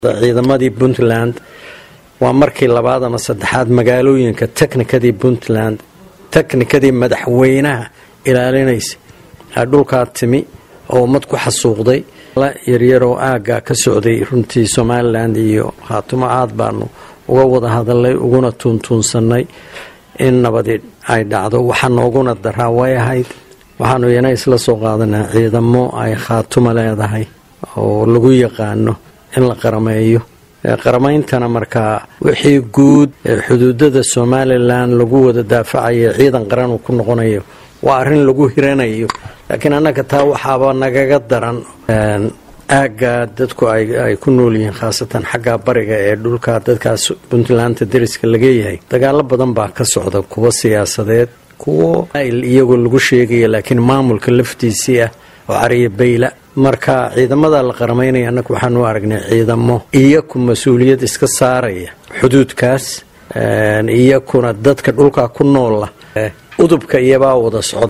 ciidamadii puntland waa markii labaad ama saddexaad magaalooyinka teknikadii puntland teknikadii madaxweynaha ilaalinaysa aa dhulkaa timi oo ummad ku xasuuqday yaryaroo aagga ka socday runtii somalilan iyo haatumo aad baanu uga wada hadalnay uguna tuuntuunsannay in nabadi ay dhacdo waxaa nooguna daraa way ahayd waxaanu iyana isla soo qaadanaa ciidamo ay khaatumo leedahay oo lagu yaqaano in la qarameeyo qarameyntana markaa wixii guud ee xuduudada somalilan lagu wada daafacayo ciidan qaran uu ku noqonayo waa arrin lagu hiranayo laakiin annaga taa waxaaba nagaga daran aagga dadku ay ku nool yihiin khaasatan xagga bariga ee dhulka dadkaas puntlandta deriska lageeyahay dagaalo badan baa ka socda kuwa siyaasadeed kuwo iyagoo lagu sheegaya laakiin maamulka laftiisii ah oo cariya bayla marka ciidamada la qaramaynaya annaga waxaanu aragnay ciidamo iyaku mas-uuliyad iska saaraya xuduudkaas iyakuna dadka dhulkaa ku noola udubka iyabaa wada socda